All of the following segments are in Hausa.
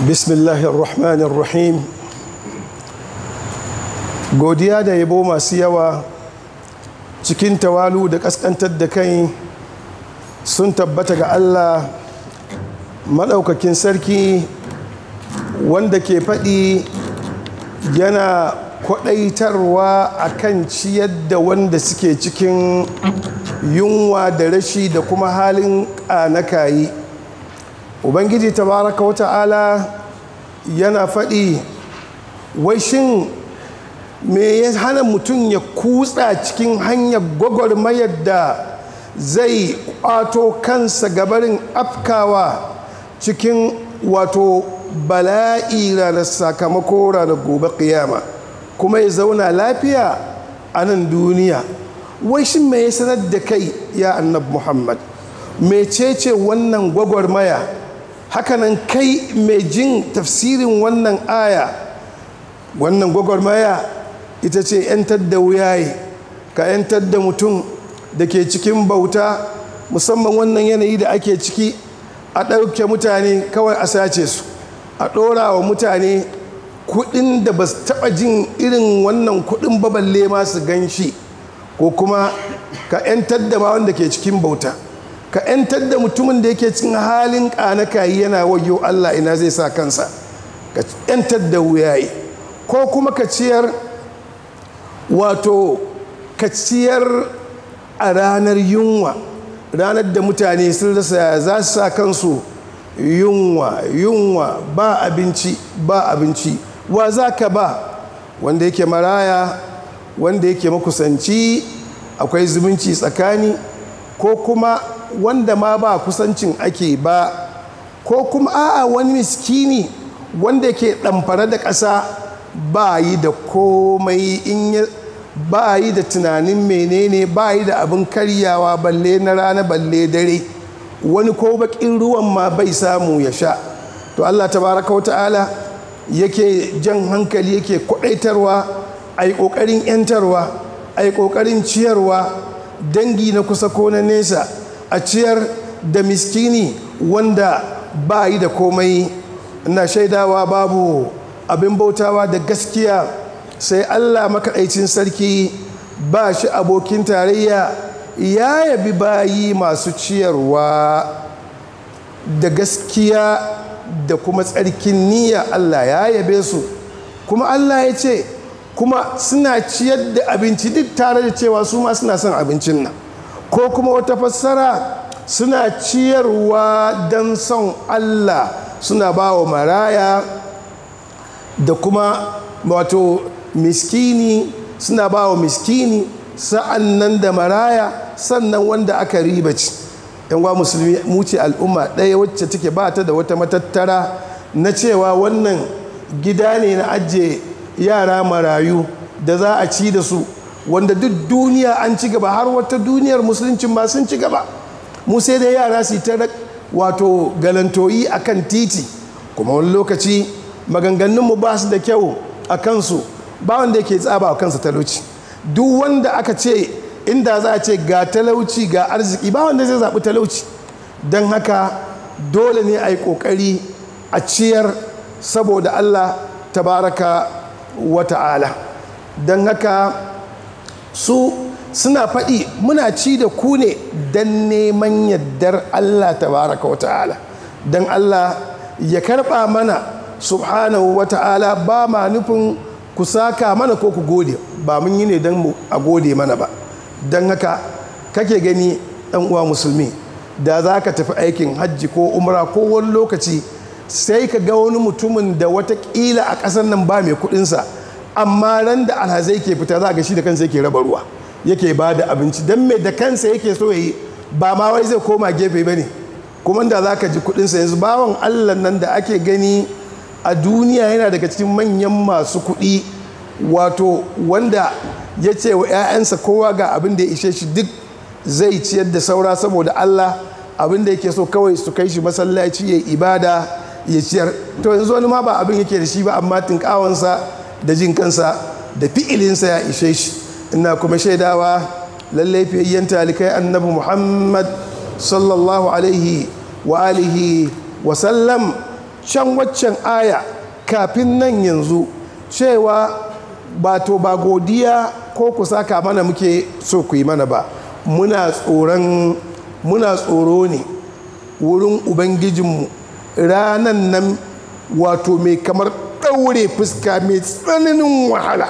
bismillahirrahmanirrahim godiya da yabo masu yawa cikin tawalu da kaskantar da kai sun tabbata ga allah maɗaukakin sarki wanda ke faɗi yana kwaɗaitarwa a kan ciyar da wanda suke cikin yunwa da rashi da kuma halin ƙanakayi ubangiji tabaraka wa ta'ala yana faɗi wai shin me ya hana mutum ya kutsa cikin hanyar gwagwarmayar da zai ƙwato kansa gabarin afkawa cikin wato bala'i ranar sakamako ranar gobe ƙiyama kuma ya zauna lafiya a nan duniya wai shin me ya sanar da kai ya annab muhammad mecece wannan gwagwarmaya hakanan kai mai jin tafsirin wannan aya wannan gwagwarmaya ita ce 'yantar da wuyaye ka 'yantar da mutum da ke cikin bauta musamman wannan yanayi da ake ciki a ɗauke mutane kawai a sace su a ɗora wa mutane kuɗin da ba su taɓa jin irin wannan kuɗin baballe masu gan shi ko kuma ka 'yantar da ma wanda ke cikin bauta ka 'yantar da mutumin da yake cikin halin ƙanakayi yana wayo Allah ina zai sa kansa ka 'yantar da wuyaye ko kuma ka ciyar wato ka ciyar a ranar yunwa ranar da mutane sun rasa za su sa kansu yunwa yunwa ba abinci ba abinci wa za ka ba wanda yake maraya wanda yake makusanci akwai zumunci tsakani ko kuma wanda ma ba kusancin ake ba ko kuma a'a wani miskini wanda ke ɗamfara da ƙasa ba yi da komai in ya ba yi da tunanin menene ba yi da abin karyawa balle na rana balle dare wani ko bakin ruwan ma bai samu ya sha to allah tabaraka wata'ala yake jan hankali yake kwadaitarwa a yi ƙoƙarin 'yantarwa a yi ƙoƙarin ciyarwa dangi na kusa ko na nesa a ciyar da miskini wanda ba yi da komai na shaidawa babu abin bautawa da gaskiya sai allah makaɗaicin sarki ba shi abokin tarayya ya yabi bayi masu ciyarwa da gaskiya da kuma tsarkin niyya allah ya yabe su kuma allah ya ce kuma suna ciyar da abinci duk tare da cewa su ma suna son abincin nan ko kuma wata fassara suna ciyarwa don son allah suna ba wa maraya da kuma wato miskini suna ba wa miskini sa'an nan da maraya sannan wanda aka ribaci yanwa musulmi muce al'umma ɗaya wacce take ba ta da wata matattara na cewa wannan gida ne na ajiye yara marayu da za a ci da su wanda duk duniya an ci gaba har wata duniyar musuluncin ma sun ci gaba mu sai da yara su ta wato galantoyi a kan titi kuma wani lokaci maganganunmu ba su da kyau a kansu ba wanda yake tsaba a kansa talauci duk wanda aka ce inda za a ce ga talauci ga arziki ba wanda zai zaɓi talauci don haka dole ne a yi ƙoƙari a ciyar saboda allah tabaraka wa ta'ala don haka su suna faɗi muna ci da ku ne don neman yardar Allah tabaraka wa ta'ala don Allah ya karɓa mana subhanahu wa ta'ala ba ma nufin ku saka mana ko ku gode ba mun yi ne don a gode mana ba don haka kake gani ɗan uwa musulmi da za ka tafi aikin hajji ko umra ko wani lokaci sai ka ga wani mutumin da watakila a ƙasar nan ba mai kuɗinsa amma ran da alhazai ke fita za ga shi da kansa yake raba ruwa yake ba da abinci don mai da kansa yake so ya yi ba ma wai zai koma gefe ba ne kuma da za ka ji kudinsa yanzu bawan allah nan da ake gani a duniya yana daga cikin manyan masu kudi wato wanda ya ce wa 'ya'yansa kowa ga abin da ya ishe shi duk zai ciyar da saura saboda allah abin da yake so kawai su kai shi masallaci ya ibada ya ciyar to yanzu wani ma ba abin yake da shi ba amma tinkawansa da jin kansa da fi'ilinsa ya ishe shi ina kuma shaidawa lallai fiyayyen talikai annabi muhammad sallallahu alaihi wa alihi wa sallam can waccan aya kafin nan yanzu cewa ba to ba godiya ko ku saka mana muke so ku yi mana ba muna tsoron muna tsoro ne wurin ubangijinmu ranan nan wato mai kamar ɗaure fuska mai tsananin wahala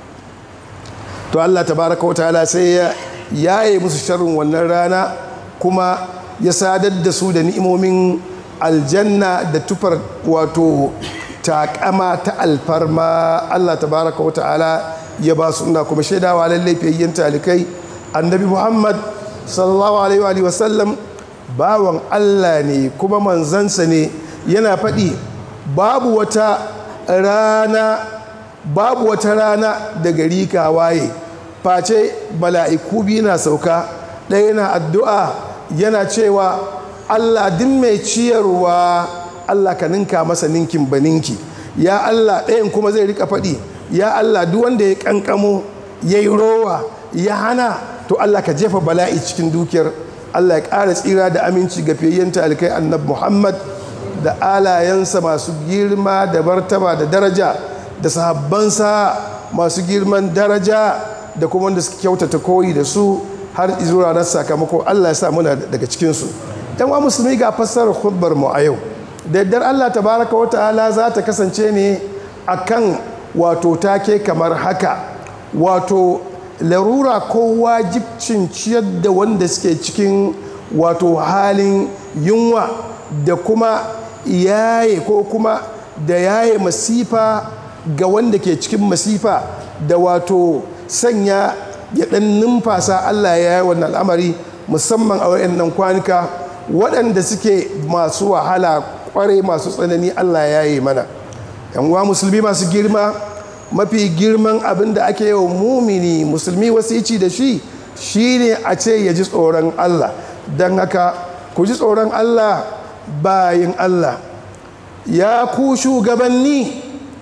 to allah tabaraka wata sai ya yaye musu sharrin wannan rana kuma ya sadar da su da ni'imomin aljanna da tufar wato takama ta alfarma allah tabaraka wa ta'ala ya ba su ina kuma shaidawa lallai fiyayyen talikai annabi muhammad sallallahu alaihi wa sallam bawan allah ne kuma manzansa ne yana faɗi babu wata rana babu wata rana da gari ka waye face mala'iku biyu na sauka ɗaya na addu'a yana cewa allah din mai ciyarwa allah ka ninka masa ninkin baninki ya allah ɗayan kuma zai rika faɗi ya allah duk wanda ya ƙanƙamo ya yi rowa ya hana to allah ka jefa bala'i cikin dukiyar allah ya ƙara tsira da aminci ga fiyayyen talikai annab muhammad da alayensa masu girma da martaba da daraja da sahabbansa masu girman daraja da kuma wanda suka kyautata koyi da su har zuwa ranar sakamako Allah ya sa muna daga cikinsu yan wa musulmi ga fassarar khutbar mu a yau da yaddar Allah tabaraka wa ta'ala za ta kasance ne akan wato take kamar haka wato larura ko wajibcin ciyar da wanda suke cikin wato halin yunwa da kuma yaye ko kuma da yaye masifa ga wanda ke cikin masifa da wato sanya ya ɗan numfasa Allah ya yi wannan al'amari musamman a wayannan kwanuka waɗanda suke masu wahala ƙwarai masu tsanani Allah ya yi mana uwa musulmi masu girma mafi girman abin da ake yau mumini musulmi wasici da shi shine a ce ya ji tsoron Allah don haka ku ji tsoron Allah bayin Allah ya ku shugabanni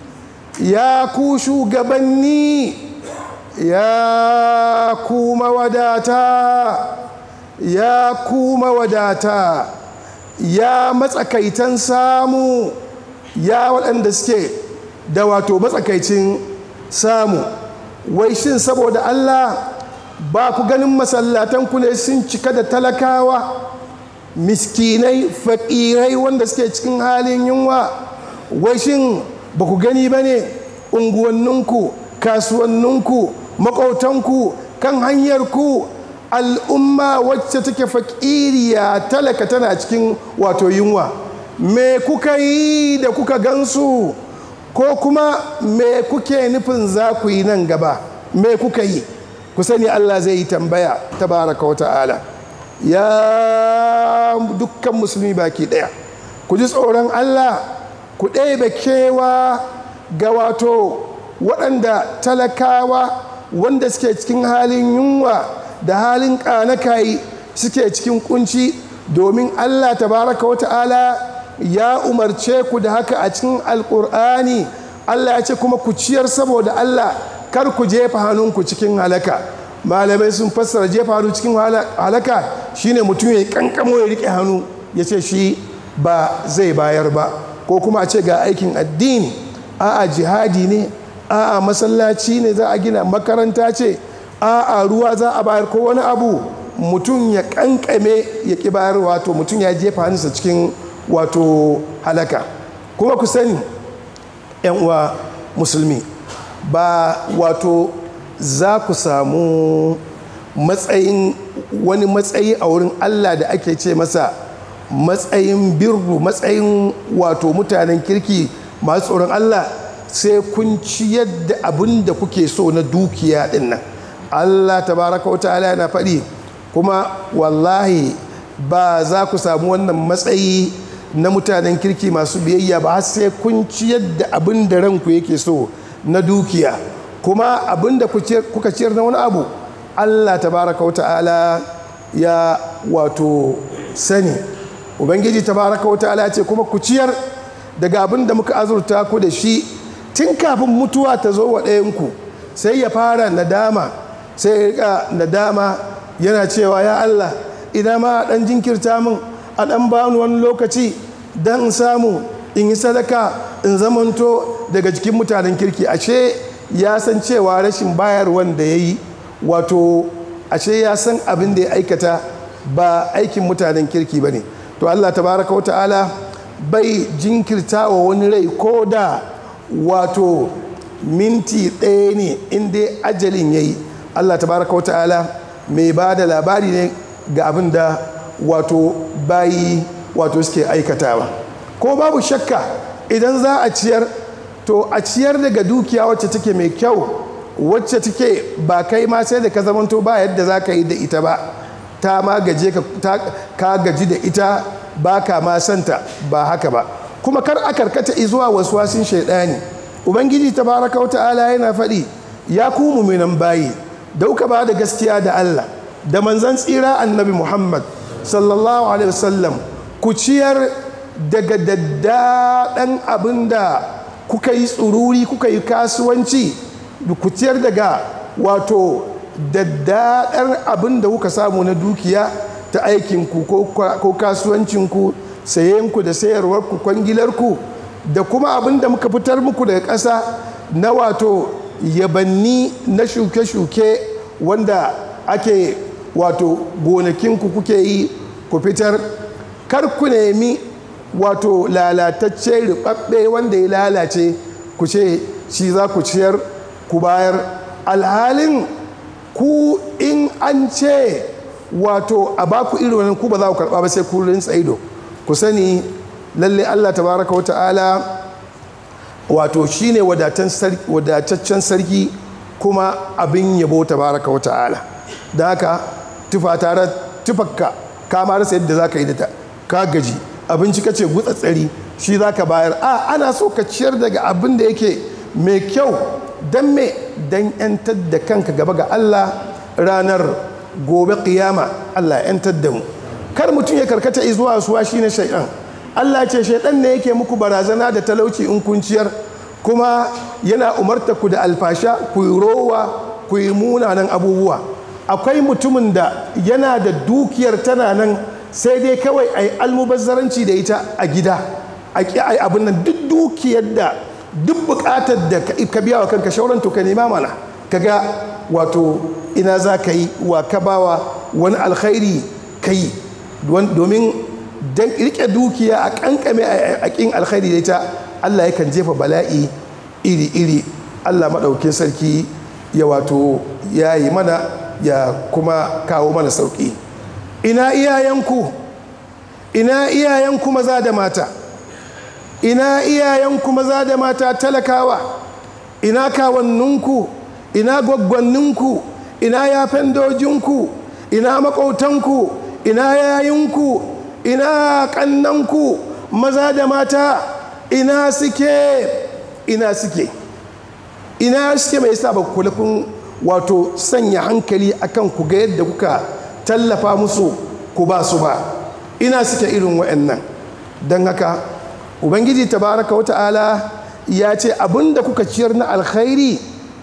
ya ku shugabanni ya ku mawadata ya ku mawadata ya matsakaitan samu ya waɗanda suke da wato matsakaicin samu wai shin saboda Allah ba ku ganin masallatan ku ne sun cika da talakawa miskinai faƙirai wanda suke cikin halin yunwa wai shin ba ku gani ba ne unguwanninku kasuwanninku maƙautanku kan hanyarku al'umma wacce take faƙiriya talaka tana cikin wato yunwa me kuka yi da kuka gansu ko kuma me kuke nufin za ku yi nan gaba me kuka yi ku sani allah zai yi tambaya tabaraka wa ta'ala ya dukkan musulmi baki ɗaya ku ji tsoron allah ku ɗebe kewa ga wato waɗanda talakawa wanda suke cikin halin yunwa da halin ƙanakayi suke cikin kunci domin allah tabaraka wa ta'ala ya umarce ku da haka a cikin alƙur'ani allah ya ce kuma ku ciyar saboda allah kar ku jefa hannunku cikin halaka malamai sun fassara jefa hannu cikin halaka shine mutum ya kankamo ya riƙe hannu ya ce shi ba zai bayar ba ko kuma a ce ga aikin addini a'a jihadi ne a'a masallaci ne za a gina makaranta ce a'a ruwa za a bayar ko wani abu mutum ya kankame ya ki bayar wato mutum ya jefa hannunsa cikin wato halaka kuma ku sani yan uwa musulmi ba wato za ku samu matsayin wani matsayi a wurin allah da ake ce masa matsayin birru matsayin wato mutanen kirki masu tsoron allah sai kun ciyar da abin da kuke so na dukiya din nan allah tabaraka wa ta'ala yana faɗi kuma wallahi ba za ku samu wannan matsayi na mutanen kirki masu biyayya ba sai kun ciyar da abin da ranku yake so na dukiya kuma abin da kuka ciyar na wani abu allah tabaraka wa ta'ala ya wato sani ubangiji tabaraka wa ta'ala ce kuma ku ciyar daga abin da muka azurta ku da shi tun kafin mutuwa ta zo wa ɗayanku sai ya fara nadama sai ya rika nadama yana cewa ya Allah idan ma ɗan jinkirta min a ɗan bani wani lokaci don in samu in yi sadaka in zamanto daga cikin mutanen kirki ashe ya san cewa rashin bayarwan da ya yi wato ashe ya san abin da ya aikata ba aikin mutanen kirki ba ne to allah tabaraka wata'ala bai jinkirta wa wani rai ko da wato minti ɗaya ne inda ajalin ya yi allah tabaraka wata'ala mai ba da labari ne ga abin da wato bayi wato suke aikatawa ko babu shakka idan za a ciyar to a ciyar daga dukiya wacce take mai kyau wacce take ba kai ma sai da ka zamanto ba yadda za ka yi da ita ba ta ma gaje ka gaji da ita ba ka ma santa ba haka ba kuma kar a karkata zuwa wasu wasin shaidani ubangiji ta baraka wa ta'ala yana faɗi ya ku muminan bayi da uka ba da gaskiya da allah da manzan tsira annabi muhammad sallallahu alaihi wasallam ku ciyar daga daddaɗan abin da kuka yi tsururi kuka yi kasuwanci ku ciyar daga wato daddaɗar abin da kuka samu na dukiya ta aikinku ko kasuwancinku sayenku da sayarwarku kwangilarku da kuma abin da muka fitar muku daga ƙasa na wato yabanni na shuke-shuke wanda ake wato gonakinku kuke yi ku fitar kar ku nemi wato lalatacce ribabbe wanda ya lalace ku ce shi za ku ciyar ku bayar alhalin ku in an ce wato a baku irin wannan ku ba za ku karba ba sai ku rinsa ido ku sani lalle Allah tabaraka wata'ala wato shine wadataccen sarki kuma abin yabo tabaraka wata'ala da haka tufa tare tufakka ka ma rasa yadda za ka yi da ta ka gaji abinci ka ce gutsatsari shi za ka bayar a ana so ka ciyar daga abin da yake mai kyau don me don yantar da kanka gaba ga Allah ranar gobe kiyama Allah yantar da mu kar mutum ya karkata zuwa suwa shi na shaidan Allah ce shaidan ne yake muku barazana da talauci in kun ciyar kuma yana umarta ku da alfasha ku yi rowa ku yi munanan abubuwa akwai mutumin da yana da dukiyar tana nan sai dai kawai a yi almubazzaranci da ita a gida a ƙi a yi abin nan duk dukiyar da duk buƙatar da ka biya wa kanka shauran to ka nema mana ka ga wato ina za ka yi wa ka bawa wani alkhairi ka yi domin don riƙe dukiya a ƙanƙame a ƙin alkhairi da ita allah yakan jefa bala'i iri-iri allah maɗaukin sarki ya wato ya yi mana ya kuma kawo mana sauƙi ina iyayenku ina iyayenku maza da mata ina iyayenku maza da mata talakawa ina kawanninku ina gwaggwanninku ina yafen dojinku ina makautanku ina yayinku ina kannanku maza da mata ina suke ina suke ina suke mai sa ba kulafin wato sanya hankali akan ku ga yadda kuka tallafa musu ku ba su ba ina suke irin wa'annan don haka ubangiji tabaraka wata'ala ya ce abinda kuka ciyar na alkhairi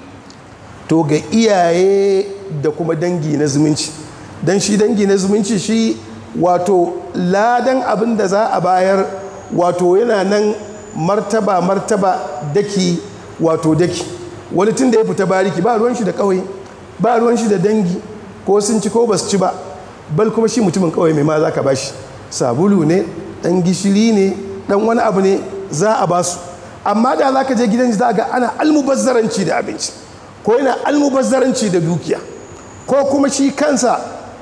to ga iyaye da kuma dangi na zumunci don shi dangi na zumunci shi wato ladan abin da za a bayar wato yana nan martaba martaba daki wato daki wani tun da ya fita bariki ba ruwan shi da kawai ba ruwan shi da dangi ko sun ci ko ba su ci ba bal kuma shi mutumin kawai mai ma za ka bashi sabulu ne dan gishiri ne dan wani abu ne za a basu amma da za ka je gidan za ga ana almubazzaranci da abinci ko yana almubazzaranci da dukiya ko kuma shi kansa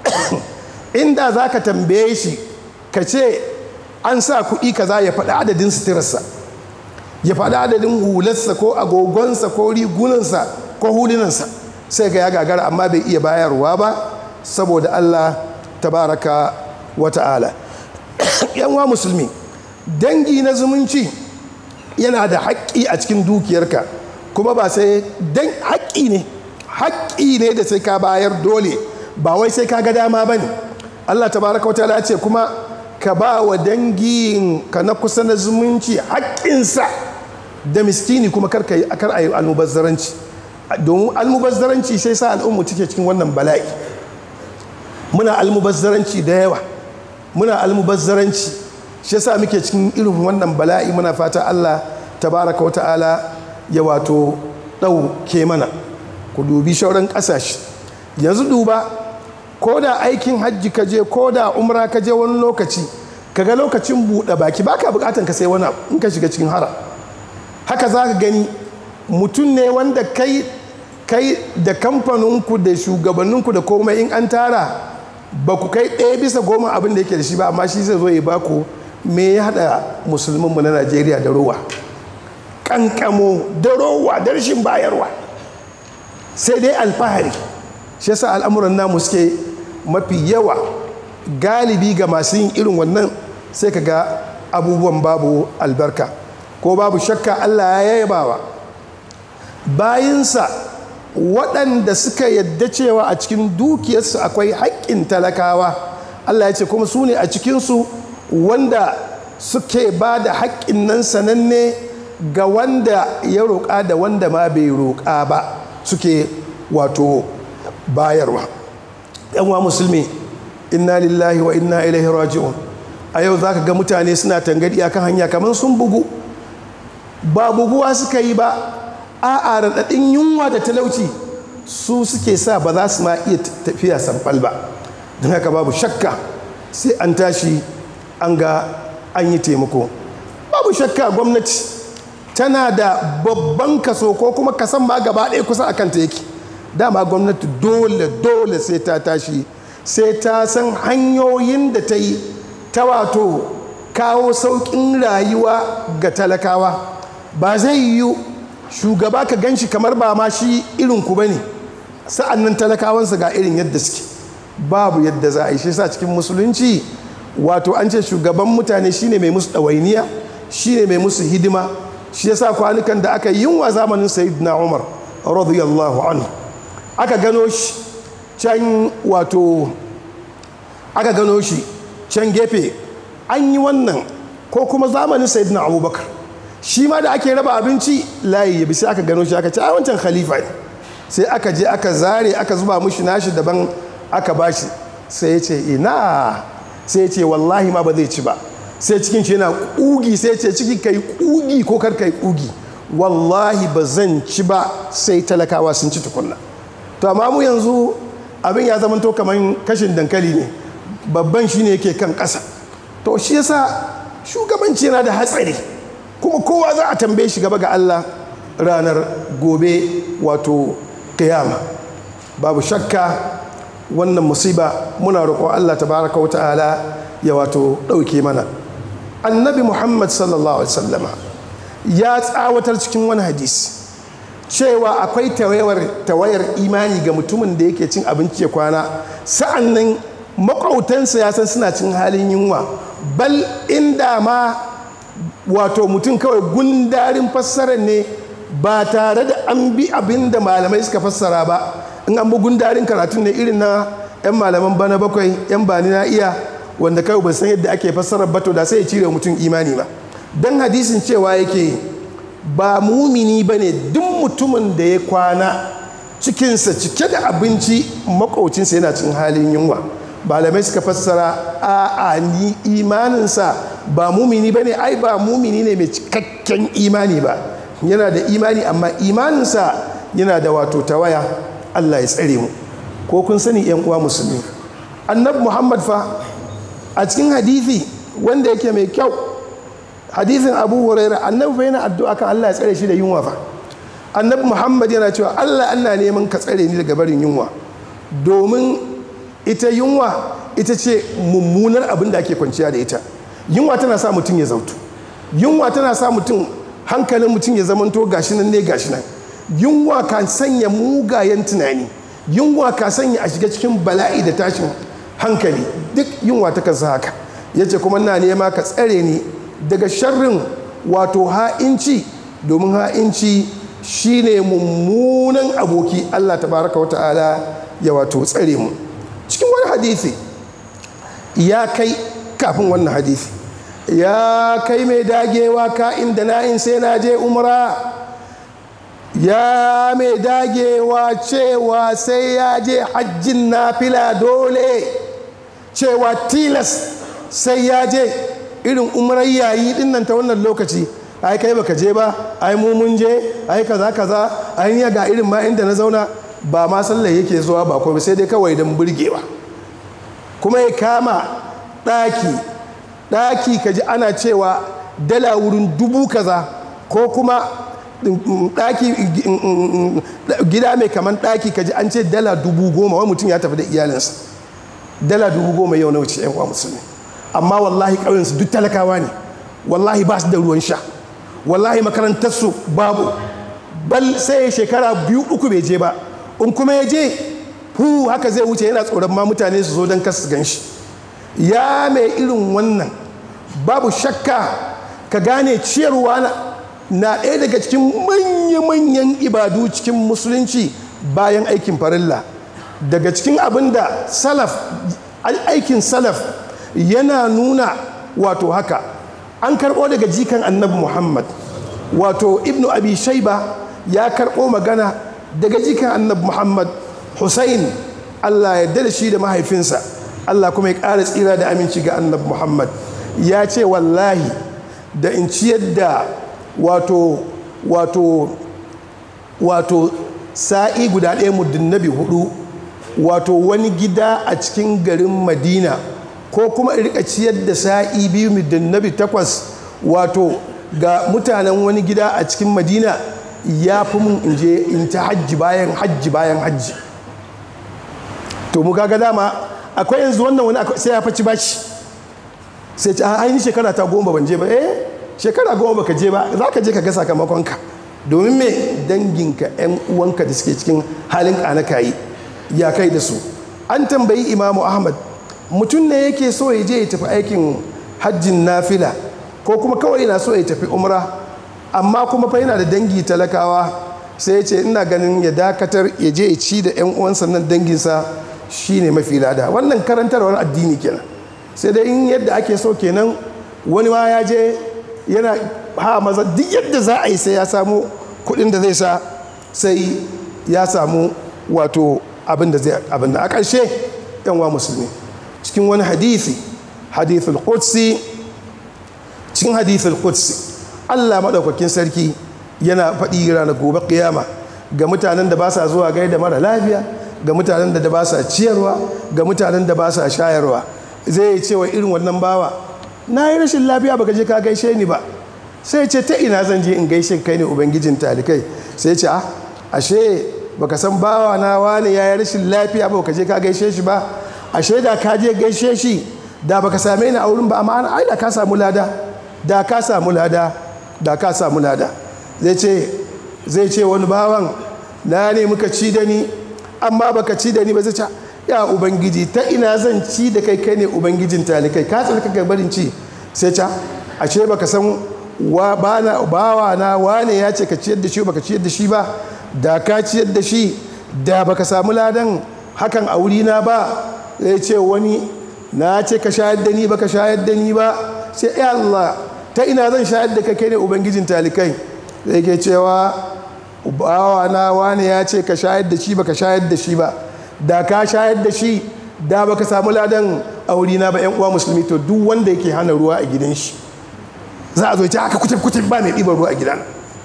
inda za ka tambaye shi ka ce an sa kuɗi kaza ya faɗi adadin suturarsa ya faɗi adadin hularsa ko agogonsa ko rigunansa ko hulunansa sai ga ya gagara amma bai iya bayarwa ba saboda allah tabaraka wata'ala yanwa musulmi dangi na zumunci yana da haƙƙi a cikin dukiyarka kuma ba sai dan haƙƙi ne haƙƙi ne da sai ka bayar dole ba wai sai ka ga dama ba ne allah tabaraka wata'ala ce kuma ka ba wa dangin ka na kusa na zumunci haƙƙinsa da miskini kuma kar a yi almubazzaranci domin almubazzaranci sai sa al'ummu cike cikin wannan bala'i muna almubazzaranci da yawa muna almubazzaranci shi yasa muke cikin irin wannan bala'i muna fata Allah tabaraka wa ta'ala ya wato ɗauke mana ku dubi shauran ƙasashe yanzu duba ko da aikin hajji ka je ko da umra ka je wani lokaci kaga lokacin buɗe baki baka buƙatan ka sai wani in ka shiga cikin hara haka za ka gani mutum ne wanda kai kai da kamfaninku da shugabanninku da komai in an tara ba ku kai ɗaya bisa goma abin da yake da shi ba amma shi zai zo ya baku me ya haɗa musulmanmu na najeriya da rowa ƙanƙamo da rowa da rashin bayarwa sai dai alfahari shi yasa al'amuran namu suke mafi yawa galibi ga masu yin irin wannan sai ka ga abubuwan babu albarka ko babu shakka allah ya yabawa bayinsa waɗanda suka yadda cewa a cikin dukiyarsu akwai haƙƙin talakawa allah ya ce kuma su ne a cikinsu wanda suke ba da haƙƙin nan sananne ga wanda ya roƙa da wanda ma bai roƙa ba suke wato bayarwa yanwa musulmi inna lillahi wa inna ilaihi raji'un a yau za ka ga mutane suna tangadi akan hanya kamar sun bugu ba buguwa suka yi ba a raɗaɗin yunwa da talauci su suke sa ba za su ma iya tafiya samfal ba don haka babu shakka sai an tashi an ga an yi taimako babu shakka gwamnati tana da babban kaso ko kuma kasan ma gaba ɗaya kusa a kanta yake dama gwamnati dole dole sai ta tashi sai ta san hanyoyin da ta yi ta wato kawo sauƙin rayuwa ga talakawa ba zai yiwu shugaba ka gan shi kamar ba ma shi irin ku bane sa'an nan talakawansa ga irin yadda suke babu yadda za a yi shi sa cikin musulunci wato an ce shugaban mutane shine mai musu ɗawainiya shine mai musu hidima shi yasa kwanukan da aka yinwa zamanin sayyidina umar radiyallahu anhu aka gano shi can wato aka gano shi can gefe an yi wannan ko kuma zamanin sayyidina abubakar shi ma da ake raba abinci layi ya bi sai aka gano shi aka ce a wancan khalifa ne sai aka je aka zare aka zuba mushi nashi daban aka bashi sai ya ce ina sai ya ce wallahi ma ba zai ci ba sai cikin shi yana kugi sai ya ce ciki kai kugi ko kar kai kugi wallahi ba zan ci ba sai talakawa sun ci tukunna to amma mu yanzu abin ya zama to kamar kashin dankali ne babban shi ne yake kan ƙasa to shi yasa shugabanci yana da hatsari kuma kowa za a tambaye shi gaba ga Allah ranar gobe wato kiyama babu shakka wannan musiba muna roƙon Allah tabaraka wata'ala ya wato ɗauke mana annabi muhammad sallallahu alaihi wasallama ya tsawatar cikin wani hadisi cewa akwai tawayar imani ga mutumin da yake cin abinci ya kwana sa'an nan makwautansa ya san suna cin halin yunwa bal inda ma wato mutum kawai gundarin fassarar ne ba tare da an bi abin da malamai suka fassara ba in an bi gundarin karatun ne irin na 'yan malaman bana bakwai 'yan bani na iya wanda kawai ba san yadda ake fassarar bato da sai ya cire mutum imani ba don hadisin cewa yake ba mumini ba ne duk mutumin da ya kwana cikinsa cike da abinci makaucinsa yana cin halin yunwa malamai suka fassara a a ni imaninsa ba mumini ba ne ai ba mumini ne mai cikakken imani ba yana da imani amma imaninsa yana da wato tawaya allah ya tsare mu ko kun sani yan uwa musulmi annabi muhammad fa a cikin hadithi wanda yake mai kyau hadithin abu huraira annabi fa yana addu'a kan allah ya tsare shi da yunwa fa annabi muhammad yana cewa allah ana neman ka tsare ni daga barin yunwa domin ita yunwa ita ce mummunar abin da ake kwanciya da ita yunwa tana sa mutum ya zautu yunwa tana sa mutum hankalin mutum ya zamanto gashi nan ne gashi nan yunwa kan sanya mugayen tunani yunwa ka sanya a shiga cikin bala'i da tashin hankali duk yunwa ta kansa haka ya ce kuma na nema ka tsare ni daga sharrin wato ha'inci domin ha'inci shine mummunan aboki allah tabaraka wata'ala ya wato tsare mu cikin wani hadithi ya kai kafin wannan hadithi ya kai mai dagewa ka inda na'in sai na je umra ya mai dagewa cewa sai ya je hajjin nafila dole cewa tilas sai ya je irin umrar yayi din nan ta wannan lokaci ai kai baka je ba ai mu mun je ai kaza kaza ai ni ga irin ma inda na zauna ba ma sallar yake zuwa ba kuma sai dai kawai don burgewa kuma ya kama ɗaki ɗaki ka ji ana cewa dala wurin dubu kaza ko kuma ɗaki gida mai kaman ɗaki ka ji an ce dala dubu goma wani mutum ya tafi da iyalinsa dala dubu goma yau na wuce yan uwa musulmi amma wallahi ƙauyensu duk talakawa ne wallahi ba su da ruwan sha wallahi makarantarsu babu bal sai shekara biyu uku bai je ba in kuma ya je hu haka zai wuce yana tsoron ma mutane su zo don kasu gan shi ya mai irin wannan babu shakka ka gane ciyarwa na ɗaya daga cikin manya-manyan ibadu cikin musulunci bayan aikin farilla daga cikin abin da salaf aikin salaf yana nuna wato haka an karɓo daga jikan annabi muhammad wato ibnu abi shaiba ya karɓo magana daga jikan annabi muhammad hussein allah ya da shi da mahaifinsa allah kuma ya ƙara tsira da aminci ga annabi muhammad ya ce wallahi da in ciyar da wato wato wato sa'i guda ɗaya muddin nabi hudu wato wani gida a cikin garin madina ko kuma in rika ciyar da sa'i biyu muddin nabi takwas wato ga mutanen wani gida a cikin madina ya fi mun in je in ta hajji bayan hajji bayan hajji to mu kaga dama akwai yanzu wannan wani sai ya faci bashi sai ce a ni shekara ta goma ban je ba eh shekara goma baka je ba za ka je ka ga sakamakonka domin me danginka yan uwanka da suke cikin halin kanakayi ya kai da su an tambayi imamu ahmad mutum ne yake so ya je ya tafi aikin hajjin nafila ko kuma kawai yana so ya tafi umra amma kuma fa yana da dangi talakawa sai ya ce ina ganin ya dakatar ya je ya ci da 'yan uwansa nan danginsa shine mafi lada wannan karantarwar addini kenan sai dai in yadda ake so kenan wani ma ya je yana ha maza duk yadda za a yi sai ya samu kuɗin da zai sa sai ya samu wato abin da zai abin da a ƙarshe yan wa musulmi cikin wani hadisi hadithul qudsi cikin hadithul qudsi Allah maɗaukakin sarki yana faɗi ranar gobe ƙiyama ga mutanen da ba sa zuwa gaida mara lafiya ga mutanen da ba sa ciyarwa ga mutanen da ba sa shayarwa zai ce wa irin wannan bawa na yi rashin lafiya baka je ka gaishe ni ba sai ce ta ina zan je in gaishe kai ne ubangijin talikai sai ce ah ashe baka san bawa na wani ya yi rashin lafiya ba baka je ka gaishe shi ba ashe da ka je gaishe shi da baka same ni a wurin ba amma ai da ka samu lada da ka samu lada da ka samu lada zai ce zai ce wani bawan na ne muka ci da ni amma baka ci da ni ba zai ce ya ubangiji ta ina zan ci da kai kai ne ubangijin talikai ka tsarka ka barin ci sai ca ashe baka san wa bana bawa na wane ya ce ka ciyar da shi baka ciyar da shi ba da ka ciyar da shi da baka samu ladan hakan a wuri na ba zai ce wani na ce ka shayar da ni baka shayar da ni ba sai ya Allah ta ina zan shayar da kai kai ne ubangijin talikai zai ke cewa bawa na wane ya ce ka shayar da shi baka shayar da shi ba da ka shayar da shi da baka samu ladan auri na ba yan uwa musulmi to duk wanda yake hana ruwa a gidan shi za a zo ya aka kutub kutub ba mai ɗiban ruwa a gidan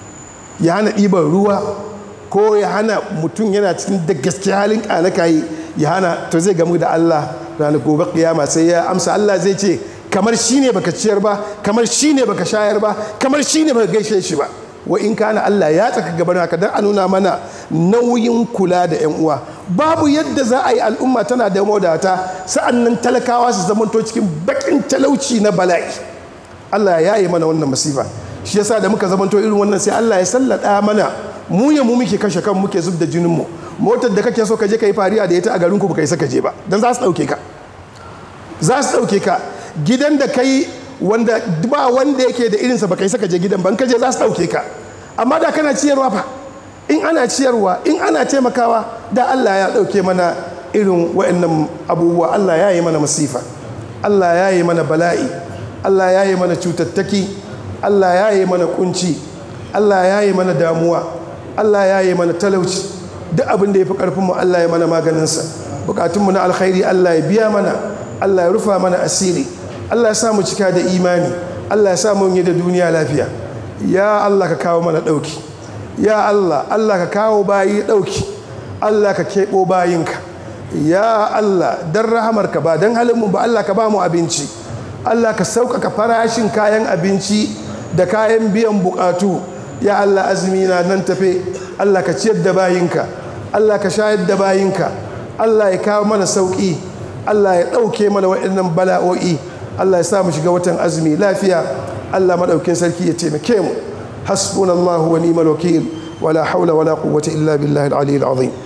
ya hana ɗiban ruwa ko ya hana mutum yana cikin da gaske halin ƙalakayi ya hana to zai gamu da Allah ranar gobe kiyama sai ya amsa Allah zai ce kamar shi ne baka ciyar ba kamar shi ne baka shayar ba kamar shi ne baka gaishe shi ba wa in kana Allah ya tsaka gaban haka dan a nuna mana nauyin kula da yan uwa babu yadda za a yi al'umma tana da mawadata sa'annan talakawa su zamanto cikin bakin talauci na bala'i Allah ya yi mana wannan masifa shi yasa da muka zamanto irin wannan sai Allah ya sallada mana mu ya mu muke kashe kan muke zub da jinin mu motar da kake so ka je ka yi fariya da ita a garin ku baka isa ka je ba dan za su dauke ka za su dauke ka gidan da kai wanda ba wanda yake da irinsa baka isa ka je gidan ban ka je za su dauke ka amma da kana ciyarwa fa in ana ciyarwa in ana taimakawa da Allah ya dauke mana irin waɗannan abubuwa Allah ya yi mana masifa Allah ya yi mana bala'i Allah ya yi mana cutattaki Allah ya yi mana kunci Allah ya yi mana damuwa Allah ya yi mana talauci duk abin da ya fi ƙarfinmu Allah ya mana maganinsa bukatunmu na alkhairi Allah ya biya mana Allah ya rufa mana asiri Allah ya sa mu cika da imani Allah ya sa mu yi da duniya lafiya ya Allah ka kawo mana ɗauki ya Allah Allah ka kawo bayi ɗauki Allah ka keɓo bayinka ya Allah don rahamarka ba don halinmu ba Allah ka ba mu abinci Allah ka sauƙaƙa farashin kayan abinci da kayan biyan buƙatu ya Allah azumi na nan tafe Allah ka ciyar da bayinka Allah ka shayar da bayinka Allah ya kawo mana sauƙi Allah ya ɗauke mana waɗannan bala'o'i Allah ya sa mu shiga watan azumi lafiya Allah maɗaukin sarki ya taimake mu hasbunallahu wa ni'mal wakil wala haula wala quwwata illa billahi al-aliyyil azim